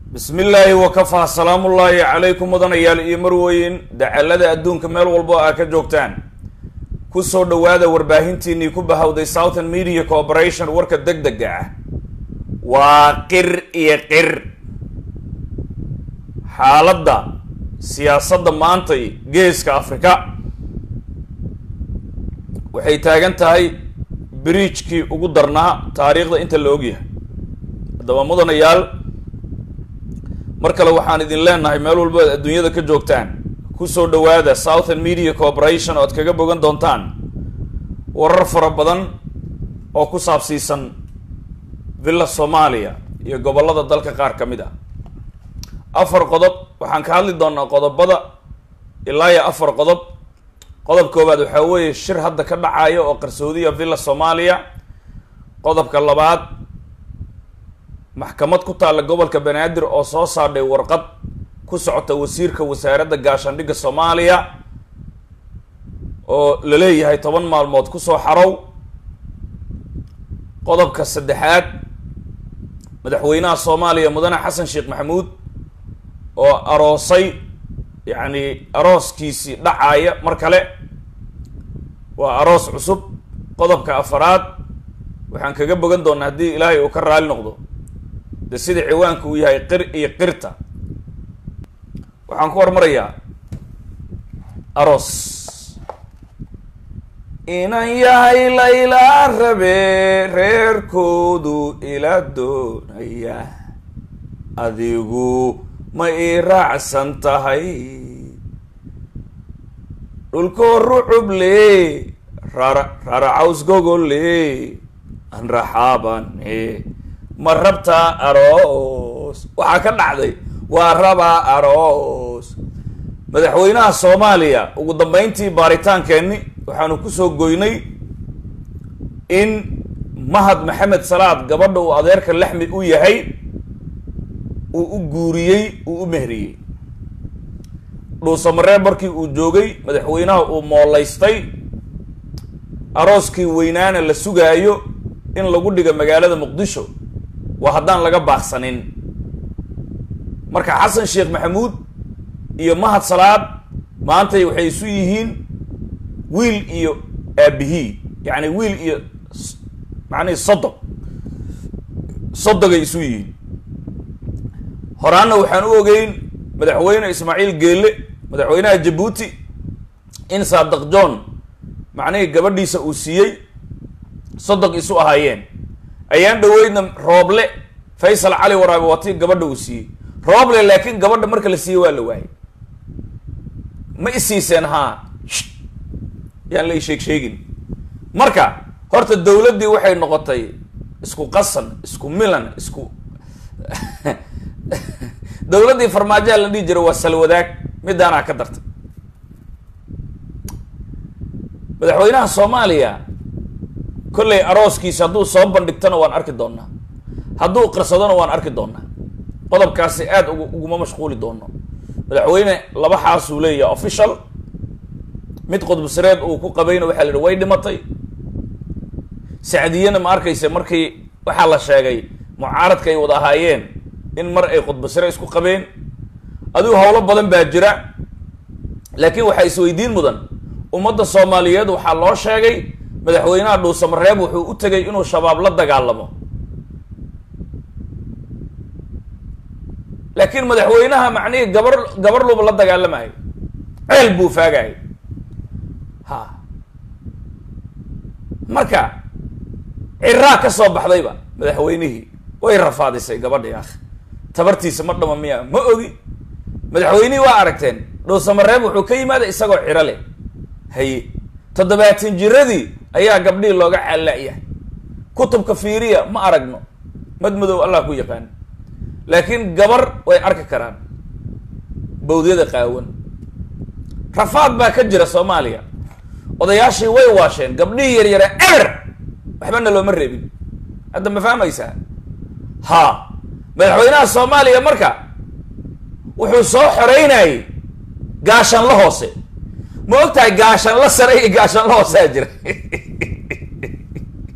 bismi illaahi wakafaa salaamullaahi calaykum mudanayaal iyo marweyn dacalada adduunka meel walbo aa ka joogtaan kusoo dhawaada warbaahintiinii ku bahawday southern media corporation warka deg dega ah waa qir iyo qir xaaladda siyaasadda maantay geeska afrika waxay taagan tahay bridjkii ugu darnaa taariikhda inta la ogyahay haddaba mudanayaal mar kale waxaan idin leenahay meel walbo ad adduunyada ka joogtaan kusoo dhawaada southern media corporation oo ad kaga bogan doontaan warar fara badan oo ku saabsiisan villa soomaaliya iyo gobollada dalka qaar ka mid ah afar qodob waxaan ka hadli doonaa qodobada ilaa iyo afar qodob qodob koowaad waxaa weeye shir hadda ka dhacaya oo qarsoodiya villa soomaaliya qodobka labaad maxkamad ku taalla gobolka banaadir oo soo saadhay warqad ku socota wasiirka wasaaradda gaashaandhigga soomaaliya oo la leeyahay toban maalmood kusoo xarow qodobka saddexaad madaxweynaha soomaaliya mudane xasan sheekh maxamuud oo aroosay yacni arooskiisii dhacaaya mar kale waa aroos cusub qodobka afaraad waxaan kaga bogan doonaa haddii ilaahay uu ka raali noqdo de sida ciwaanka uu yahay qir iyo qirta waxaan ku hormarayaa aroos inan yahay laylaa rabe reerkoodu ila doonaya adigu ma ii raacsan tahay dhulkoo rucuble rara raracaws gogole an raxaabane ma rabtaa aroos waxaa ka dhacday waa rabaa aroos madaxweynaha soomaaliya ugu dambeyntii baaritaankeenni waxaanu kusoo goynay in mahad maxamed salaad gabadha uu adeerka laxmi u yahay uu u guuriyey uu u mehriyey dhuusamareeb markii uu joogay madaxweynaha uu moolaystay arooskii weynaana la sugaayo in lagu dhigo magaalada muqdisho waa haddaan laga baaqsanin marka xasan sheekh maxamuud iyo mahad salaad maantay waxay isu yihiin wiil iyo aabihii yacni wiil iyo macnihi sodog sodogay isu yihiin horaanna waxaan u ogeyn madaxweyne ismaaciil geelle madaxweynaha jabuuti in saadaq john macnihii gabadhiisa uu siiyey sodog isu ahaayeen ayaan dhaweydna rooble faysal cali waraabe waati gabadha uu siiyey rooble laakiin gabadha marka la siiyey waa la waayay ma isiiseen haa yaan la isheeg sheegin marka horta dawladdii waxay noqotay isku qasan isku milan isku dawladdii farmaajoha la dhihi jiray waa salwadaag midaanaa ka dartay madaxweynaha soomaaliya kollay arooskiisa hadduu soo bandhigtona waan arki doonaa hadduu qirsadona waan arki doonaa qodobkaasi aada ugu uguma mashquuli doono madaxweyne laba xaasuu leeyahay official mid qudbsareed uu ku qabayna waxaa la yihi way dhimatay sacdiyana ma arkaysa markii waxaa la sheegay mucaaradka ay wada ahaayeen in mar ay khudbasare isku qabeen adigu howlo badan baa jira laakiin waxaa isweydiin mudan ummadda soomaaliyeed waxaa loo sheegay madaxweynaha dhuusamareeb wuxuu u tegay inuu shabaab la dagaalamo laakiin madaxweynaha macnihii gabar gabar luba la dagaalamayo ceel buu faagayo ha marka ciraa ka soo baxdayba madaxweynihii way rafaadisay gabadhii akh tabartiisa ma dhama miya ma ogi madaxweynihii waa aragteen dhuusamareeb wuxuu ka yimaada isagoo ciro leh haye toddobaatan jiradii ayaa gabdhihii looga caalla-yahay kutubka fiiriya ma aragno madmadow allah ku yaqaan laakiin gabar way arki karaan bawdyada qaawan rafaad baa ka jira soomaaliya odayaashii way waasheen gabdhihii yaryara eber waxbana looma reebin hadda ma fahmaysaa ha madaxweynaha soomaaliya marka wuxuu soo xoreynayay gaashanla hoose ma og tahay gaashanla sare iyo gaashanla hoosaa jira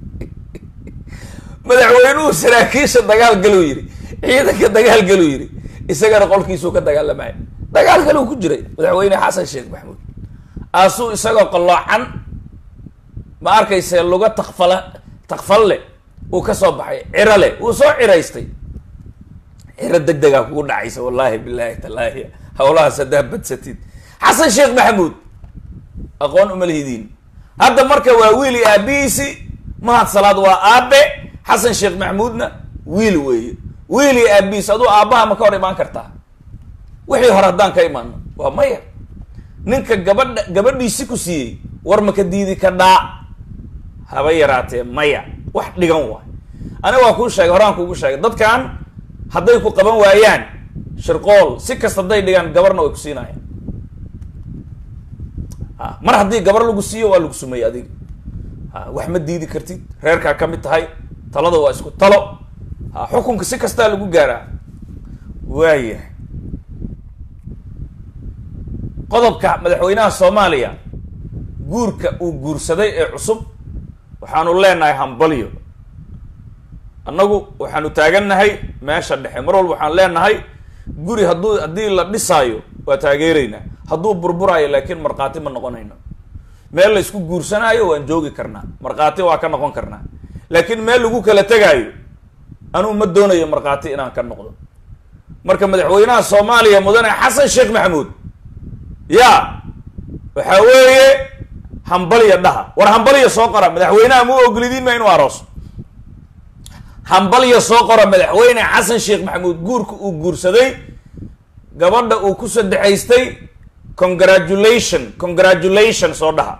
madaxweynuhu saraakiisha dagaal galuu yidhi ciidanka dagaal galuu yidhi isagana qolkiisuu ka dagaalamaya dagaal kale uu ku jiray madaxweyne xasan sheekh maxamuud aasuu isagoo qalloocan ma arkayse luga takfala takfalle uu ka soo baxay ciro leh wuu soo ciraystay ciro deg degaa kugu dhacaysa wallaahi bilaahi tallaahi hawlahaas haddaa badsatid xasan sheekh maxamuud aqoon uma lihidiin hadda marka waa wiili aabihiisi mahad salaad waa aabe xasan sheekh maxamuudna wiil weeye wiili aabihiis aduu aabbaha ma ka hor imaan kartaa wixii hore haddaan ka imaano waa maya ninka gabadha gabadhiisi ku siiyey war maka diidi ka dhaa haba yaraatee maya wax dhigan waay aniga waa kuu sheegay horaan kuugu sheegay dadkan hadday ku qaban waayaan shirqool si kasta hadday dhigaan gabarna way ku siinayaan a mar haddii gabar lagu siiyo waa lagu sumeeyey adiga a wax ma diidi kartid reerkaa ka mid tahay talada waa isku talo a xukunka si kastaa lagu gaaraa waayahay qodobka madaxweynaha soomaaliya guurka uu guursaday ee cusub waxaanu leenahay hambalyo annagu waxaanu taagannahay meesha dhexe mar walba waxaan leenahay guri hadduu haddii la dhisaayo waa taageeraynaa hadduu burburaayo laakiin markhaati ma noqonayno meel la isku guursanaayo waan joogi karnaa markhaati waa ka noqon karnaa laakiin meel lagu kala tegaayo anuu ma doonayo markhaati inaan ka noqdo marka madaxweynaha soomaaliya mudane xasan sheekh maxamuud ya waxaa weeye hambalya dhaha war hambalya soo qora madaxweynaha mu ogolidiin ma inuu aroos hambalya soo qora madaxweyne xasan sheekh maxamuud guurka uu guursaday gabadha uu ku saddexaystay congratulation congratulation soo dhaha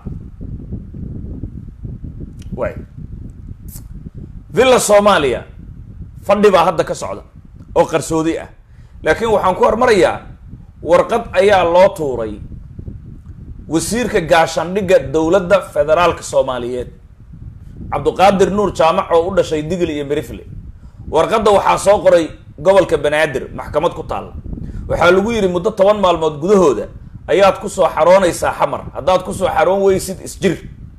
way villa soomaaliya fadhi baa hadda ka socda oo qarsoodi ah laakiin waxaan ku hormarayaa warqad ayaa loo tuuray wasiirka gaashaandhigga dowladda federaalka soomaaliyeed cabduqaadir nuur jaamac oo u dhashay digl iyo merifle warqadda waxaa soo qoray gobolka banaadir maxkamad ku taalla waxaa lagu yidhi muddo toban maalmood gudahooda ayaad kusoo xaroonaysaa xamar haddaad kusoo xaroon weysid isjir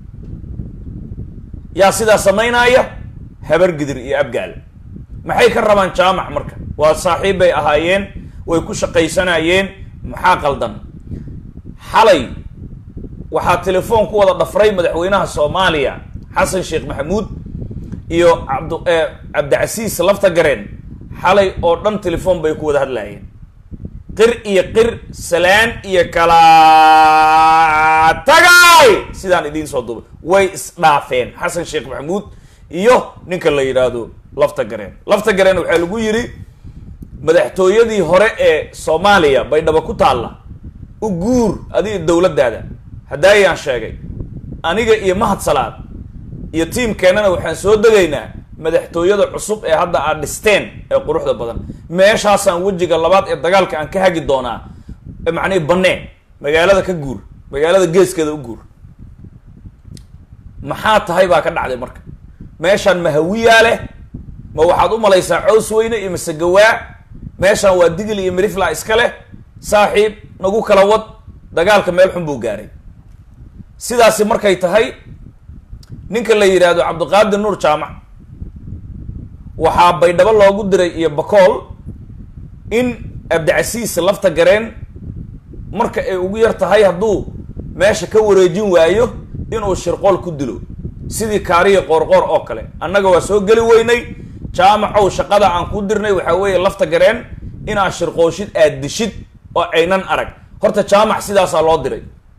yaa sidaa samaynaya habar gidir iyo abgaal maxay ka rabaan jaamac marka waa saaxiib bay ahaayeen way ku shaqaysanayeen maxaa qaldan xalay waxaa telefoon ku wada dhafray madaxweynaha soomaaliya xasan sheekh maxamuud iyo cabd cabdicasiis lafta gareen xalay oo dhan telefoon bay ku wada hadlaayeen qir iyo qir salaan iyo kala tagay sidaan idiin soo duubay way isdhaafeen xasan sheekh maxamuud iyo ninka la yidhaahdo lafta gareen lafta gareen waxaa lagu yidhi madaxtooyadii hore ee soomaaliya baydhabo ku taalla u guur adiga dowladdaada haddaayaan sheegay aniga iyo mahad salaad iyo tiimkeennana waxaan soo degaynaa madaxtooyada cusub ee hadda aad dhisteen ee quruxda badan meeshaasaan wejiga labaad ee dagaalka aan ka hagi doonaa macnihi banneen magaalada ka guur magaalada geeskeeda u guur maxaa tahay baa ka dhacday marka meeshaan ma hawiyaa leh ma waxaad u malaysaa cows weyne iyo masegawaa meeshaan waa digil iyo mirifla iska leh saaxiib nagu kala wad dagaalka meel xun buu gaaray sidaasi markay tahay ninka la yidhaahdo cabdiqaadir nuur jaamac waxaa baydhabo loogu diray iyo bakool in abdicasiis lafta gareen marka ay ugu yar tahay hadduu meesha ka wareejin waayo inuu shirqool ku dilo sidii kaariya qoorqoor oo kale annaga waa soo geli weynay jaamacow shaqada aan ku dirnay waxaa weeye lafta gareen inaad shirqooshid aad dishid oo aynan arag horta jaamac sidaasaa loo diray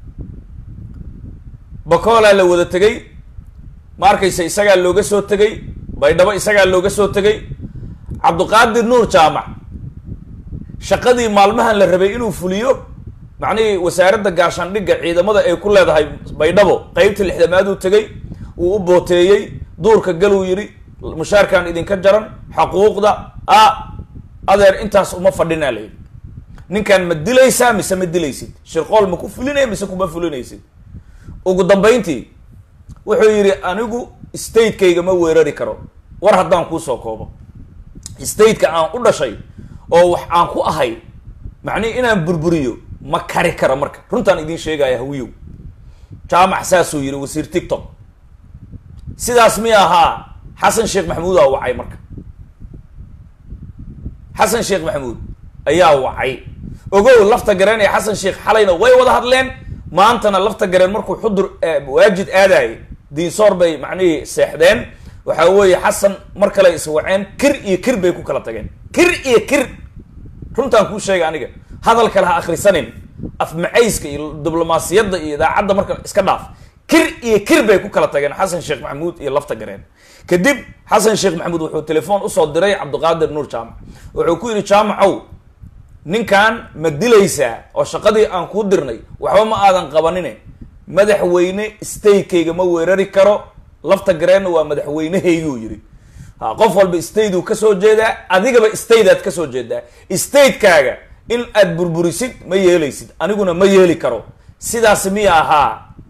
bakoolaa la wada tegey ma arkaysa isagaa looga soo tegey baydhabo isagaa looga soo tegey cabdiqaadir nuur jaamac shaqadii maalmahan la rabay inuu fuliyo macnihii wasaaradda gaashaandhigga ciidamada ay ku leedahay baydhabo qeybta lixdamaad uu tegey uu u booteeyey duurka galuu yidhi mushaarkaan idinka jaran xaquuqda a adeer intaas uma fadhinaa la yidhi ninkaan ma dilaysaa mise ma dilaysid shirqool ma ku fulinaya mise kuma fulinaysid ugu dambayntii wuxuu yidhi anigu statekayga ma weerari karo war haddaan kuusoo koobo stateka aan u dhashay oo wax aan ku ahay macnihi inaan burburiyo ma kari karo marka runtaan idiin sheegaya hawiyow jaamac saasuu yidhi wasiir tictok sidaas mi ahaa xasan sheekh maxamuud aa wacay marka xasan sheekh maxamuud ayaa wacay ogow lafta gareen iyo xasan sheekh xalayna way wada hadleen maantana lafta gareen markuu xudur waajid aadayay diinsoor bay macnihii seexdeen waxaa weeye xasan mar kale iswaceen kir iyo kir bay ku kala tageen kir iyo kir runtaan kuu sheega aniga hadal kale ha akhrisanin afmacayska iyo diblomaasiyadda iyo idaacadda marka iska dhaaf kir iyo kir bay ku kala tageen xasan sheekh maxamuud iyo lafta gareen kadib xasan sheekh maxamuud wuxuu telefoon usoo diray cabdiqaadir nuur jaamac wuxuu ku yidhi jaamacow ninkan ma dilaysaa oo shaqadii aan kuu dirnay waxba ma aadan qabanine madaxweyne statekayga ma weerari karo lafta gareenna waa madaxweynehayguu yidhi ha qof walba stateu kasoo jeedaa adigaba stateaad kasoo jeedaa statekaaga in aad burburisid ma yeelaysid aniguna ma yeeli karo sidaas miya ahaa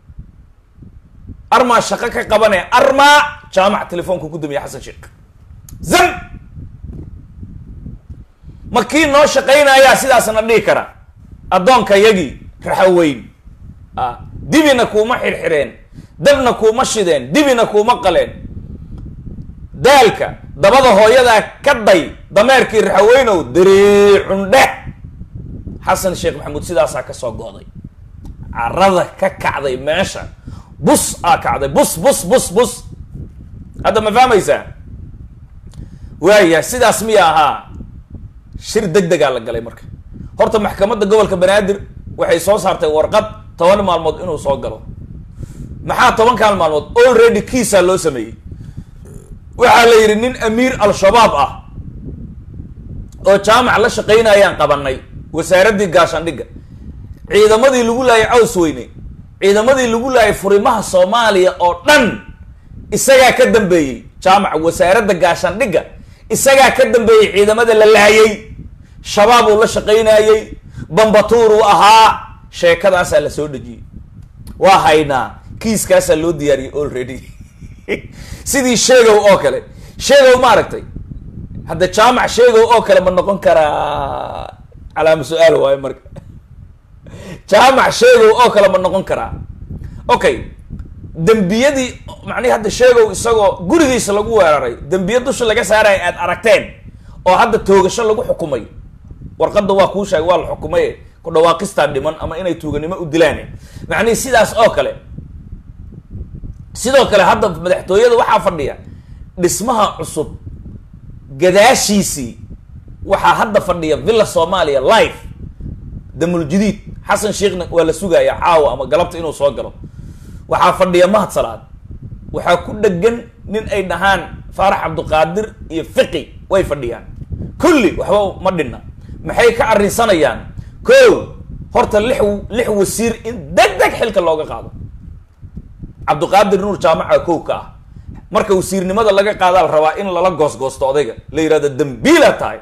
armaa shaqo ka qabane armaa jaamac telefoonka ku dumiya xasan sheekh zam ma kii noo shaqaynayaa sidaasna dhihi kara addoonka yagii raxaweyn a dibina kuuma xirxireen dabna kuuma shideen dibina kuuma qaleen daalka dabada hooyadaa ka day dameerkii raxaweynow dariicundheh xasan sheekh maxamuud sidaasaa kasoo go'day carada ka kacday meesha bus aa kacday bus bus bus bus hadda ma fahmaysaa waaya sidaas miya ahaa shir deg degaa la galay marka horta maxkamadda gobolka banaadir waxay soo saartay warqad toban maalmood inuu soo galo maxaa tobankan maalmood already kiisaa loo sameeyey waxaa la yidhi nin amiir al-shabaab ah oo jaamac la shaqaynayaan qabanay wasaaraddii gaashaandhigga ciidamadii lagu laayay caws weyne ciidamadii lagu laayay furimaha soomaaliya oo dhan isagaa ka dambeeyey jaamac wasaaradda gaashaandhigga isagaa ka dambeeyey ciidamada la laayay shabaab uu la shaqaynayey bambatuur uu ahaa sheekadaasaa la soo dhejiyey waa haynaa kiiskaasaa loo diyaariyey already sidii sheegow oo kale sheegow ma aragtay hadda jaamac sheegow oo kale ma noqon karaa calaama su-aal waayo marka jaamac sheegow oo kale ma noqon karaa okay dembiyadii macnihi hadda sheegow isagoo gurigiisa lagu weeraray dembiya dusha laga saaraya aad aragteen oo hadda toogasho lagu xukumay warqadda waa kuu sheegay waa la xukumay ku dhawaaqistaa dhiman ama inay tuuganimo u dilaan macnihi sidaas oo kale sidoo kale hadda madaxtooyada waxaa fadhiya dhismaha cusub gadaashiisii waxaa hadda fadhiya villa soomaaliya life damuljadiid xasan sheekhna waa la sugaya caawa ama galabta inuu soo galo waxaa fadhiya mahad salaad waxaa ku dhegan nin ay dhahaan faarax cabdiqaadir iyo fiqi way fadhiyaan kulli waxba ma dhinna maxay ka arrinsanayaan ko horta lix lix wasiir in deg deg xilka looga qaado cabdiqaadir nuur jaamaca kow ka ah marka wasiirnimada laga qaadaa la rabaa in lala goosgoosto odayga la yihahdo dambiila tahay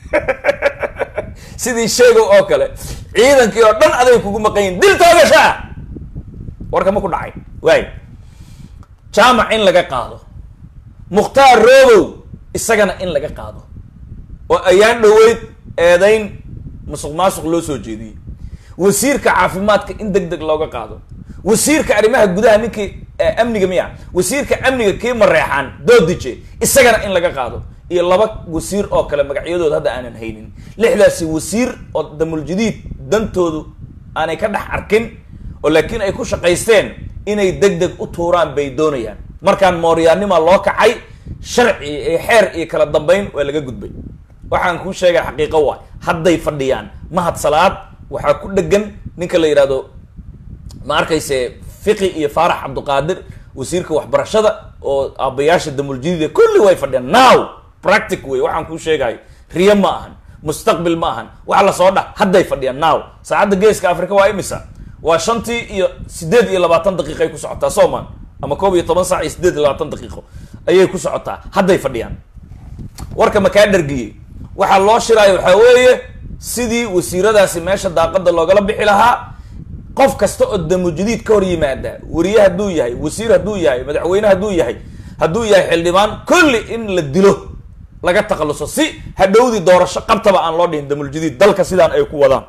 sidii sheegow oo kale ciidankii oo dhan aday kugu maqanyiin dil toogashaa warka ma ku dhacay waay jaamac in laga qaado mukhtaar roobow isagana in laga qaado oo ayaan dhoweyd eedayn musuq maasuq loo soo jeediyey wasiirka caafimaadka in deg deg looga qaado wasiirka arrimaha gudaha ninkii amniga miya wasiirka amniga kii mareexaan doodije isagana in laga qaado iyo laba wasiir oo kale magacyadooda hadda aanan haynin lixdaasi wasiir oo damuljadiid dantoodu aanay ka dhex arkin oo laakiin ay ku shaqaysteen inay deg deg u tuuraan bay doonayaan markaan mooryaannima loo kacay sharci iyo xeer iyo kala dambeyn waa laga gudbay waxaan kuu sheegay xaqiiqo waay hadday fadhiyaan mahad salaad waxaa ku dhegan ninka la yidhahdo ma arkayse fiqi iyo faarax cabdiqaadir wasiirka waxbarashada oo aabayaasha damuljadiida kulli way fadhiyaan now practic wey waxaan kuu sheegayo riyo ma ahan mustaqbil ma ahan wax lasoo dha hadday fadhiyaan now saacadda geeska africa waa imisa waa shantii iyo sideed iyo labaatan daqiiqay ku socotaa soman ama koob iyo toban saac iyo sideed iyo labaatan daqiiqo ayay ku socotaa hadday fadhiyaan warka makaa dhargiyey waxaa loo shiraayo waxaa weeye sidii wasiiradaasi meesha daaqada loogala bixi lahaa qof kasta oo damujadiid ka hor yimaada wariye hadduu yahay wasiir hadduu yahay madaxweyne hadduu yahay hadduu yahay xildhibaan kulli in la dilo laga takhaluso si hadhowdii doorasho qabtaba aan loo dhihin damuljadiid dalka sidaan ay ku wadaan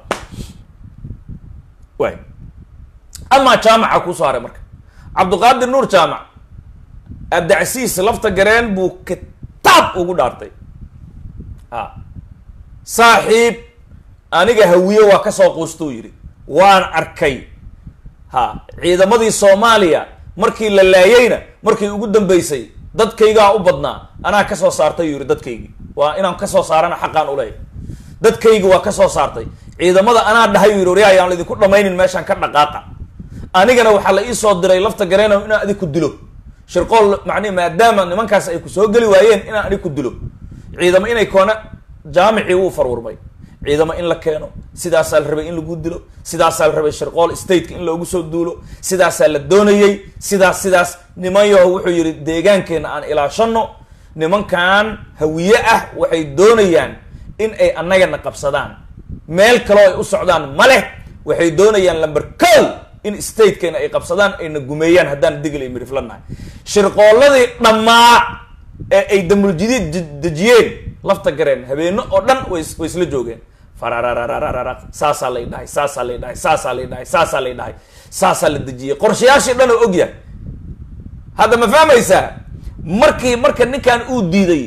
waay amaa jaamaca kuusoo haray marka cabdiqaadir nuur jaamac abdacsiis lafta gareen buu kitaab ugu dhaartay a saaxiib aniga hawiye waa kasoo quustuu yidhi waan arkay ha ciidamadii soomaaliya markii la laayeyna markii ugu dambeysay dadkaygaa u badnaa anaa kasoo saartay yuu yihi dadkaygii waa inaan kasoo saarana xaqaan uleeyahy dadkaygi waa kasoo saartay ciidamada anaa dhahay yuu yihi waryaa ayaan laidinku dhamaynin meeshaan ka dhaqaaqa anigana waxaa la iisoo diray lafta gareena inaan adig ku dilo shirqool macnihi maadaama nimankaas ay ku soo geli waayeen inaan adig ku dilo ciidamo inay koona jaamicii wuu farwurmay ciidamo in la keeno sidaasaa la rabay in lagu dilo sidaasaa la rabay shirqool stateka in loogu soo duulo sidaasaa la doonayey sidaas sidaas niman yaho wuxuu yihi deegaankeenna aan ilaashano nimankan hawiye ah waxay doonayaan in ay annagana qabsadaan meel kaloo ay u socdaan ma leh waxay doonayaan lamber kow in statekeena ay qabsadaan ayna gumeeyaan haddaan digil iyo miriflanahay shirqooladii dhammaa ee ay damuljadiid dejiyeen lafta gareen habeeno oo dhan way way isla joogeen farararararara saasaa lay dhahay saasaa lay dhahay saasaa lay dhahay saasaa lay dhahay saasaa la dejiyey qorshayaashii dhan oo ogyahay hadda ma fahmaysaa markii marka ninkan uu diiday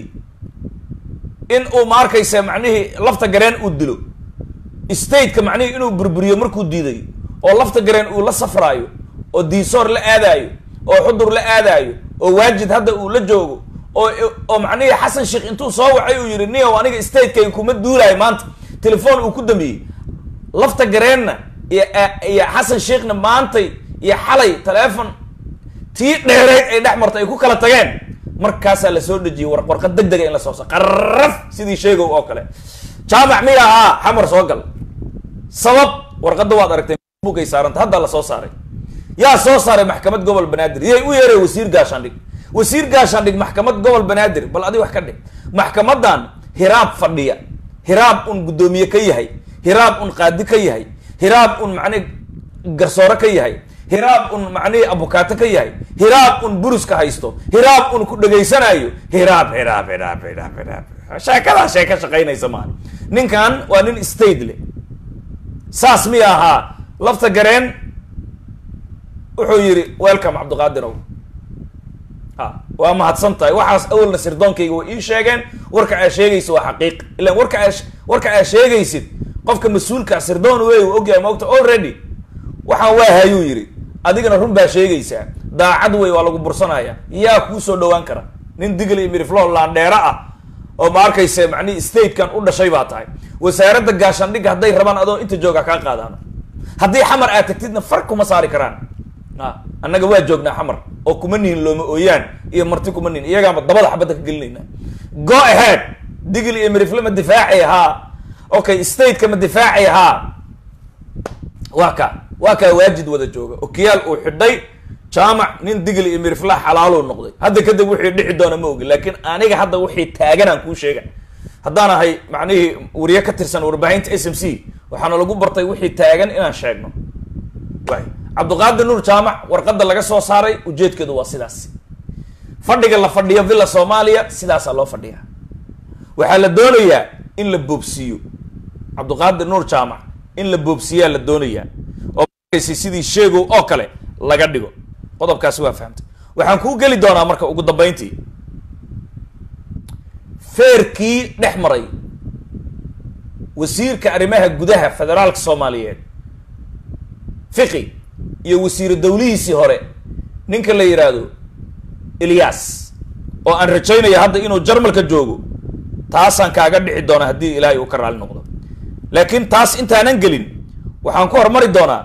in uu ma arkaysa macnihii lafta gareen uu dilo stateka macnihii inuu burburiyo markuu diiday oo lafta gareen uu la safraayo oo diisoor la aadaayo oo xudur la aadaayo oo waajid hadda uu la joogo oo oo macnihii xasan sheekh intuu soo wacay uu yihi nio aniga statekayga kuma duulaayo maanta telefoon uu ku dambeeyey lafta gareenna iyo iyo xasan sheekhna maantay iyo xalay teleefon tii dheereyd ay dhex martay ay ku kala tageen markaasaa lasoo dhejiyey war warqad deg dega in la soo sa qaraf sidii sheegow oo kale jaamac miya ahaa xamar soo gal sabab warqadda waad aragtay bugay saaranta haddaa la soo saaray yaa soo saaray maxkamad gobol banaadir yay u yeeray wasiir gaashaandhig wasiir gaashaandhig maxkamad gobol banaadir bal adi wax ka dhig maxkamadan hiraab fadhiya hiraab un guddoomiye ka yahay hiraab un qaadi ka yahay hiraab un macnihi garsoore ka yahay hiraab un macnihii abukaato ka yahay hiraab un buruska haysto hiraab un ku dhegaysanaayo hiraab hiraab hiraab hiraab hiraab sheekadaa sheeka shaqaynaysa maaha ninkan waa nin state le saas miya ahaa lafta gareen wuxuu yihi welcome cabdiqaadirow a waa mahadsan tahay waxaas awalna sirdoonkayga way ii sheegeen warka aa sheegaysid waa xaqiiq ilan warka aa warka aa sheegaysid qofka mas-uulkaa sirdoon wey u ogyahay maogta already waxaan waa hayuu yidhi adigana run baa sheegaysaa daacad wey waa lagu bursanaya yaa kuu soo dhawaan kara nin digl iyo miriflo laandheero ah oo ma arkayse macnihi statekan u dhashay baa tahay wasaaradda gaashaandhigga hadday rabaan adoo inta jooga kaa qaadaan haddii xamar aad tagtidna far kuma saari karaan a annaga waa joognaa xamar oo kuma nihin looma ooyaan iyo marti kuma nihin iyagaama dabada xabadda ka gelinayna go ahead digl iyo mirifle ma difaacay haa okay stateka ma difaacay haa waa ka waa kaa waajid wada jooga okiyaal uu xidhay jaamac nin digli iyo mirifla xalaaluu noqday hadda kadib wixii dhici doona ma ogi laakiin aniga hadda wixii taaganaan kuu sheega haddaan ahay macnihii wariye ka tirsan warbaahinta s m c waxaana lagu bartay wixii taagan inaan sheegno waay cabdiqaadir nuur jaamac warqadda laga soo saaray ujeedkeedu waa sidaas fadhiga la fadhiyo villa soomaaliya sidaasaa loo fadhiyaa waxaa la doonayaa in la boobsiiyo cabdiqaadir nuur jaamac in la boobsiiyaa la doonayaa oo sidii sheegow oo kale laga dhigo qodobkaasi waa fahamtay waxaan kuu geli doonaa marka ugu dambeyntii feerkii dhex maray wasiirka arrimaha gudaha federaalka soomaaliyeed fiqi iyo wasiiru dawlihiisii hore ninka la yidhaahdo ilyas oo aan rajaynaya hadda inuu jarmalka joogo taasaan kaaga dhici doonaa haddii ilaahay uu ka raali noqdo laakiin taas intaanan gelin waxaan ku hormari doonaa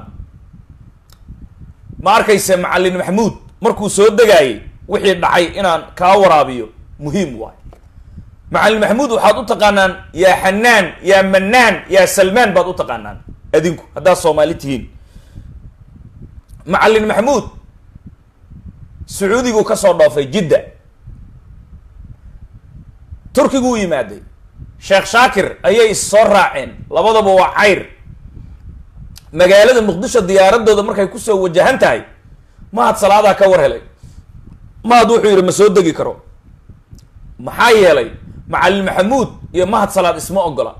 ma arkayse macallin maxamuud markuu soo degaayay wixii dhacay inaan kaa waraabiyo muhiim waay macallin maxamuud waxaad u taqaanaan yaa xanaan yaa manaan yaa salmaan baad u taqaanaan adinku haddaad soomaali tihiin macallin maxamuud sacuudiguu ka soo dhoofay jidda turkiguu yimaaday sheekh shaakir ayay is soo raaceen labadaba waa cayr magaalada muqdisho diyaaradooda markay kusoo wajahan tahay mahad salaadaa ka war helay mahad wuxuu yidhi ma soo degi karo maxaa yeelay macallin maxamuud iyo mahad salaad isma ogola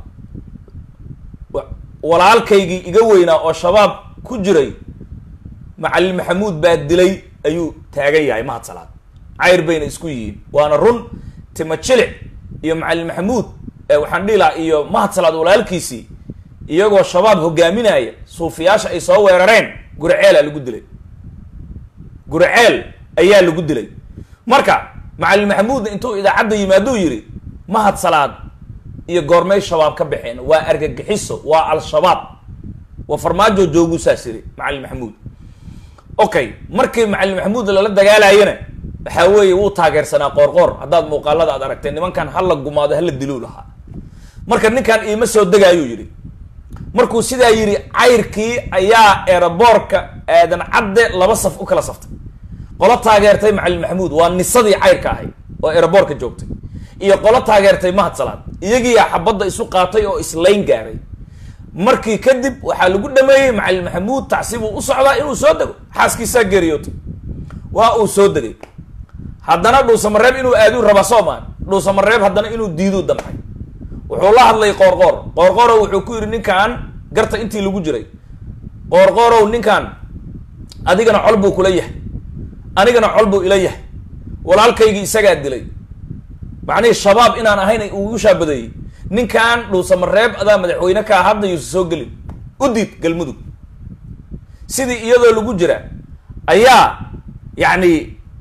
walaalkaygii iga weynaa oo shabaab ku jiray macallin maxamuud baa dilay ayuu taagan yahay mahad salaad cayr bayna isku yihiin waana run tima jilic iyo macallin maxamuud waxaan dhihi lahaa iyo mahad salaad walaalkiisii iyagoo shabaab hogaaminaya suufiyaasha ay soo weerareen guraceelaa lagu dilay guraceel ayaa lagu dilay marka macalin maxamuudna intuu idaacadda yimaaduu yidhi mahad salaad iyo goormay shabaab ka baxeen waa argagixiso waa al-shabaab waa farmaajo jooguu saas yiri macalin maxamuud okay markii macalin maxamuud lala dagaalayana waxaa weeye wuu taageersanaa qoorqoor haddaad muuqaalada aad aragtay nimankan hala gumaado hala diluu lahaa marka ninkan iima soo degaayuu yidhi markuu sidaa yidhi cayrkii ayaa eeraboorka aadan cadde laba saf u kala saftay qolo taageertay macalin maxamuud waa nisadii cayrka ahay oo eeraboorka joogtay iyo qolo taageertay mahad salaad iyagiiyaa xabadda isu qaatay oo islayn gaaray markii kadib waxaa lagu dhameeyey macalin maxamuud tacsibuu u socdaa inuu soo dego xaaskiisaa geeriyootay waa uu soo degay haddana dhuusamareeb inuu aaduu raba soomaan dhuusamareeb haddana inuu diiduu damcay wuxuu la hadlay qoorqoor qoorqoorow wuxuu ku yidhi ninkan garta intii lagu jiray qoorqoorow ninkan adigana col buu kula yahay anigana col buu ila yahay walaalkaygii isagaa dilay macnihii shabaab inaan ahayn ugu shaabadeeyey ninkan dhuusamareeb adaa madaxweyne kaa hadda yuusa soo gelin u diid galmudug sidii iyadoo lagu jira ayaa yacni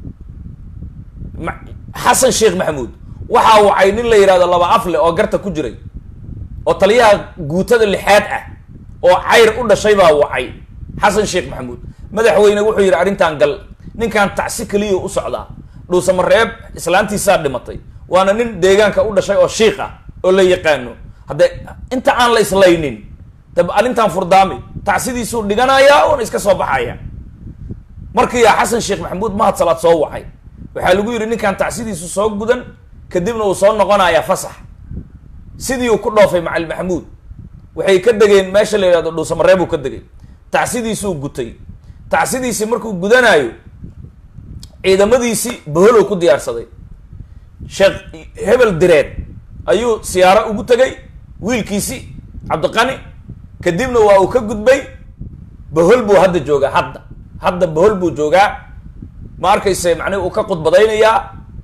xasan sheekh maxamuud waxaa wacay nin la yidhahdo laba afle oo garta ku jiray oo taliyaha guutada lixaad ah oo cayr u dhashay baa wacay xasan sheekh maxamuud madaxweyne wuxuu yidhi arrintan gal ninkan tacsi keliya u socdaa dhuusamareeb islaantiisaa dhimatay waana nin deegaanka u dhashay oo shiik ah oo la yaqaano hadde inta aan la islaynin dab arrintan furdaami tacsidiisuu dhiganayaa oona iska soo baxaya markiiyaa xasan sheekh maxamuud mahad salaad soo wacay waxaa lagu yidhi ninkan tacsidiisu soo gudan kadibna uu soo noqonayaa fasax sidii uu ku dhoofay macalin maxamuud waxay ka degeen meesha la yidhahdo dhuusamareebuu ka degay tacsidiisuu gutay tacsidiisii markuu gudanaayo ciidamadiisii boholow ku diyaarsaday sheekh hebel direed ayuu siyaaro ugu tegay wiilkiisi cabdiqani kadibna waa uu ka gudbay bohol buu hadda joogaa hadda hadda bohol buu joogaa ma arkayse macnihi uu ka khudbadaynayaa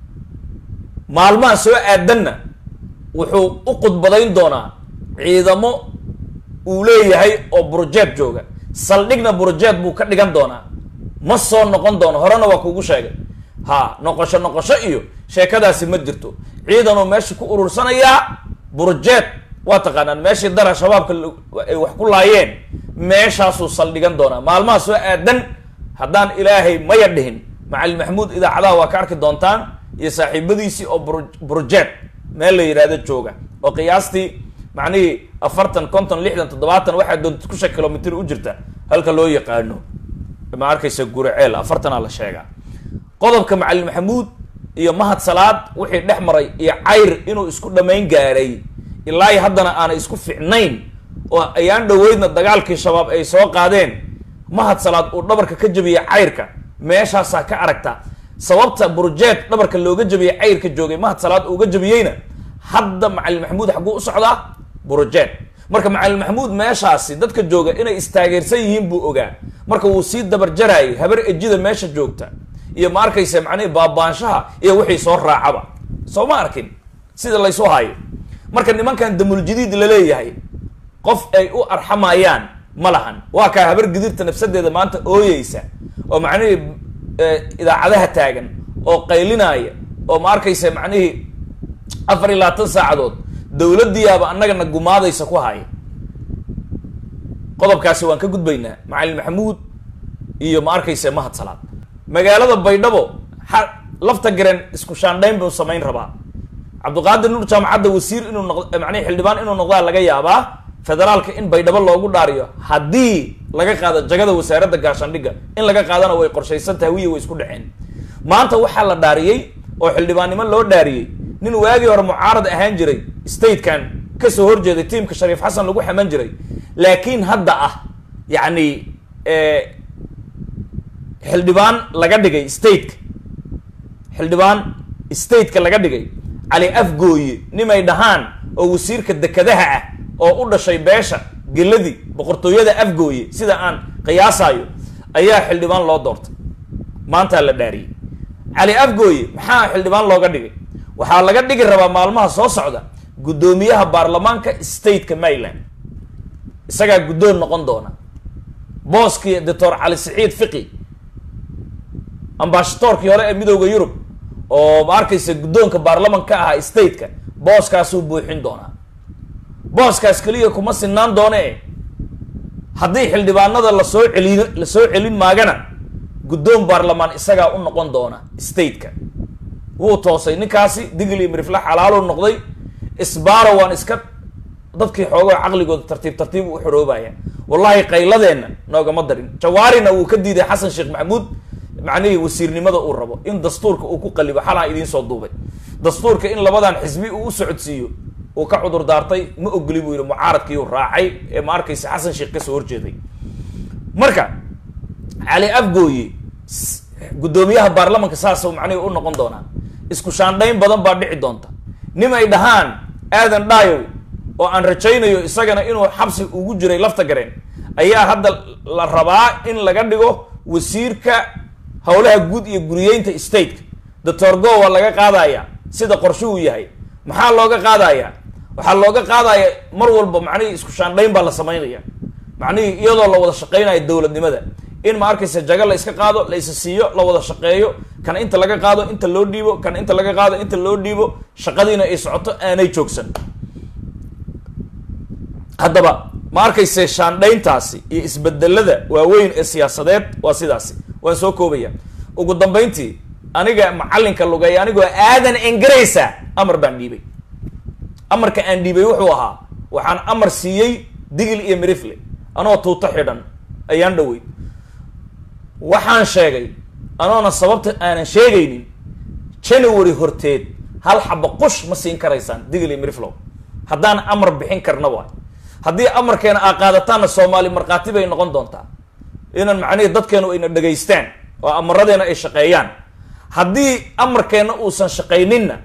maalmaha soo aadanna wuxuu u khudbadayn doonaa ciidamo uu leeyahay oo burjeed jooga saldhigna burjeed buu ka dhigan doonaa ma soo noqon doono horena waa kuugu sheegay ha noqosho noqosho iyo sheekadaasi ma jirto ciidanuu meesha ku urursanayaa burjeed waa taqaanaan meeshii dara shabaabka ay wax ku laayeen meeshaasuu saldhigan doonaa maalmaha soo aadan haddaan ilaahay maya dhihin macalin maxamuud idaacadaha waa ka arki doontaan iyo saaxiibadiisii oo bur burjeed meel la yidhaahdo jooga oo qiyaastii macnihii afartan konton lixdan toddobaatan waxaa doonta kusha kilomitr u jirta halka loo yaqaano ma arkaysa guraceel afartanaa la sheegaa qodobka macalin maxamuud iyo mahad salaad wixii dhex maray iyo cayr inuu isku dhammayn gaaray ilaa haddana aanay isku ficnayn oo ayaan dhoweydna dagaalkii shabaab ay soo qaadeen mahad salaad uu dhabarka ka jabiyey cayrka meeshaasaa ka aragta sababta burjeed dhabarka looga jabiyey cayrka joogay mahad salaad uuga jabiyeyna hadda macalin maxamuud xagguu u socdaa burjeed marka macalin maxamuud meeshaasi dadka jooga inay istaageersan yihiin buu ogaa marka wuu sii dabarjaraayay habar ejida meesha joogta iyo ma arkaysa macnihi baabaanshaha iyo wixii soo raacaba soo ma arkin sida laysu hayo marka nimankan damuljadiid laleeyahay qof ay u arxamayaan ma lahan waa kaa habar gidirta nafsadeeda maanta ooyeysa oo macnihii idaacadaha taagan oo qaylinaya oo ma arkaysa macnihii afar iyo labaatan saacadood dowladdiyaaba annagana gumaadaysa ku haya qodobkaasi waan ka gudbaynaa macalin maxamuud iyo ma arkaysa mahad salaad magaalada baydhabo lafta garen isku shaandhayn buu samayn rabaa cabdiqaadir nuur jaamacadda wasiir inuu noq macnihi xildhibaan inuu noqdaa laga yaabaa federaalka in baydhabo loogu dhaariyo haddii laga qaado jagada wasaaradda gaashaandhigga in laga qaadana way qorshaysan tahay wiya way isku dhaceen maanta waxaa la dhaariyey oo xildhibaannimo loo dhaariyey nin waagii hore mucaarad ahaan jiray statekan kasoo horjeeday tiimka shariif xasan lagu xaman jiray laakiin hadda ah yacni xildhibaan laga dhigay stateka xildhibaan stateka laga dhigay cali afgooye nimay dhahaan oo wasiirka dekadaha ah oo u dhashay beesha geladii boqortooyada afgooye sida aan qiyaasayo ayaa xildhibaan loo doortay maantaa la dhaariyey cali afgooye maxaa xildhibaan looga dhigay waxaa laga dhigi rabaa maalmaha soo socda guddoomiyaha baarlamaanka stateka maryland isagaa guddoon noqon doona booskii doctor cali saciid fiqi ambashatoorkii hore ee midooda yurub oo ma arkaysa guddoonka baarlaman ka ahaa stateka booskaasuu buuxin doonaa booskaas keliya kuma sinaan doone haddii xildhibaanada lasoo celin lasoo celin maagana guddoon baarlamaan isagaa u noqon doona stateka wuu toosay ninkaasi digli mirifla xalaaluu noqday isbaaro waan iska dadkii xoogoo caqligooda tartiib tartiib u xoroobaya wallahi qayladeenna noogama darin jawaarina wuu ka diiday xasan sheekh maxamuud macnihii wasiirnimada uu rabo in dastuurka uu ku qalibo xalaa idiin soo duubay dastuurka in labadan xisbi uu u socodsiiyo uu ka cudur daartay ma ogoli buu yihi mucaaradkiiu raacay ee ma arkaysa xasan sheekh kasoo horjeeday marka cali afgooye guddoomiyaha baarlamanka saasuu macnihi u noqon doonaa isku shaandhayn badan baa dhici doonta nim ay dhahaan aadan dhaayow oo aan rajaynayo isagana inuu xabsi ugu jiray lafta gareen ayaa hadda la rabaa in laga dhigo wasiirka howlaha guud iyo guriyeynta stateka doctor go waa laga qaadaya sida qorshuhu yahay maxaa looga qaadaya waxaa looga qaadaya mar walba macnihii isku shaandhayn baa la samaynaya macnihii iyadoo la wada shaqeynayo dowladnimada in ma arkaysa jaga la iska qaado la isa siiyo la wada shaqeeyo kan inta laga qaado inta loo dhiibo kan inta laga qaado inta loo dhiibo shaqadiina ay socoto aanay joogsan haddaba ma arkayse shaandhayntaasi iyo isbedelada waaweyn ee siyaasadeed waa sidaasi waan soo koobaya ugu dambayntii aniga macallinka lugay anigoo aadan engaraysa amar baan dhiibay amarka aan dhiibay wuxuu ahaa waxaan amar siiyey digil iyo mirifle anoo tuuto xidhan ayaan dhawey waxaan sheegay anoona sababta aanan sheegaynin january horteed hal xaba qush ma siin karaysaan digil iyo miriflow haddaan amar bixin karna waay haddii amarkeena aa qaadataanna soomaali markhaati bay noqon doontaa inan macnihii dadkeenu ayna dhegaystaan oo amaradeena ay shaqeeyaan haddii amarkeenna uusan shaqayninna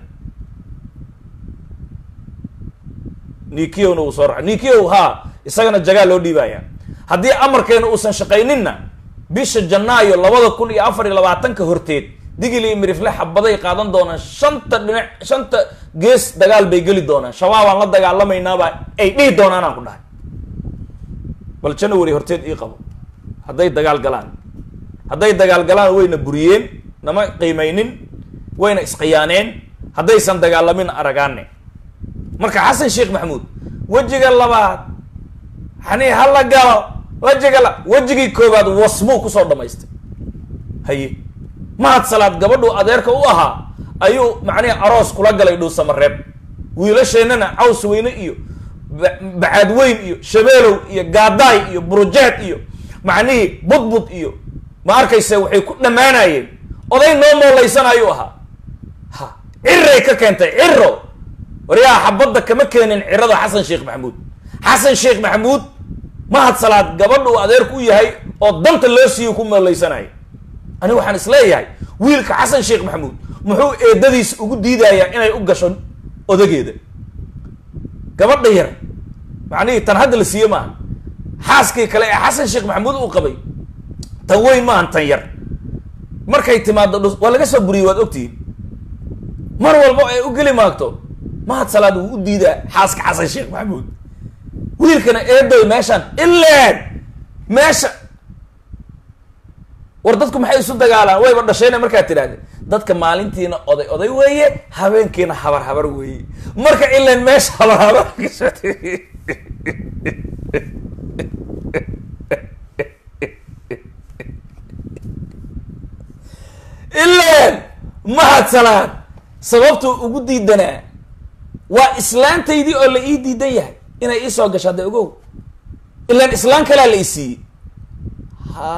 nikiyowna uu soo raca nikiyow haa isagana jagaa loo dhiibaya haddii amarkeena uusan shaqayninna bisha janaayo labada kun iyo afar iyo labaatanka horteed digil iyo mirifle xabaday qaadan doonaan shanta dhinac shanta gees dagaal bay geli doonaan shabaabaan la dagaalamaynaaba ay dhihi doonaan aan ku dhahay bal january horteed ii qabo hadday dagaal galaan hadday dagaal galaan wayna buriyeen nama qiimaynin wayna isqiyaaneen haddaysan dagaalamin aragaane marka xasan sheekh maxamuud wejiga labaad xanii hala galo wejiga la wejigii koobaad wasbuu kusoo dhamaystay haye mahad salaad gabadhuu adeerka u ahaa ayuu macnihi aroos kula galay dhuusamareeb wiilasheennana caws weyne iyo bacaad weyn iyo shabeelow iyo gaadaay iyo burujeed iyo macnihii budbud iyo ma arkayse waxay ku dhammaanayeen oday noo mooleysanayuu ahaa ha ciray ka keentay ciro waryaa xabadda kama keenin cirada xasan sheekh maxamuud xasan sheekh maxamuud mahad salaad gabadha uu adeerku u yahay oo danta loo siiyo ku mooleysanaya ani waxaan isleeyahay wiilka xasan sheekh maxamuud muxuu eedadiis ugu diidayaa inay u gasho odageeda gabadha yar macnihii tan hadda la siiye maaha xaaskii kale ee xasan sheekh maxamuud uu qabay tan weyn maahan tan yar markay timaado dhus waa laga soo buriyey waad ogtihiin mar walba ay u geli maagto mahad salaad wuu u diidaa xaaska xasan sheekh maxamuud wiilkana eedoy meeshaan ileen meesha war dadku maxay isu dagaalaan wayba dhashayna markaad tidhahde dadka maalintiina oday oday weeye habeenkiina habar habar weeye marka ilan meesha habar habar ilan mahad salaad sababtuu ugu diidanaa waa islaantaydii oo la ii diidan yahay inay iisoo gasho hadda ogow ilan islaan kalea la i siiyey ha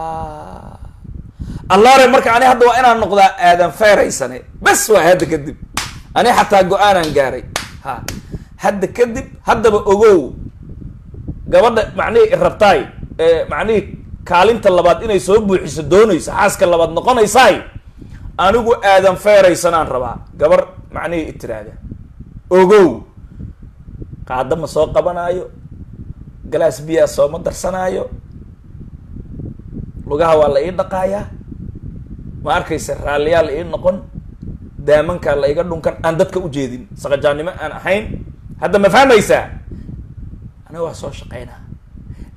allaare marka ani hadda waa inaan noqdaa aadan feeraysane bas waa hadda kadib ani xataa go-aanaan gaaray ha hadda kadib haddaba ogow gabadha macnihii rabtaay ee macnihii kaalinta labaad inay soo buuxiso doonayso xaaska labaad noqonaysaay anigu aadan feeraysanaan rabaa gabar macnihii itiraahda ogow qaada ma soo qabanaayo galaas biyaa sooma darsanaayo lugaha waa la ii dhaqaayaa ma arkaysa raalliyaa la ii noqon daamankaa la iga dhunkan aan dadka ujeedin saqajaannimo aan ahayn hadda ma fahmaysaa aniga waa soo shaqaynaa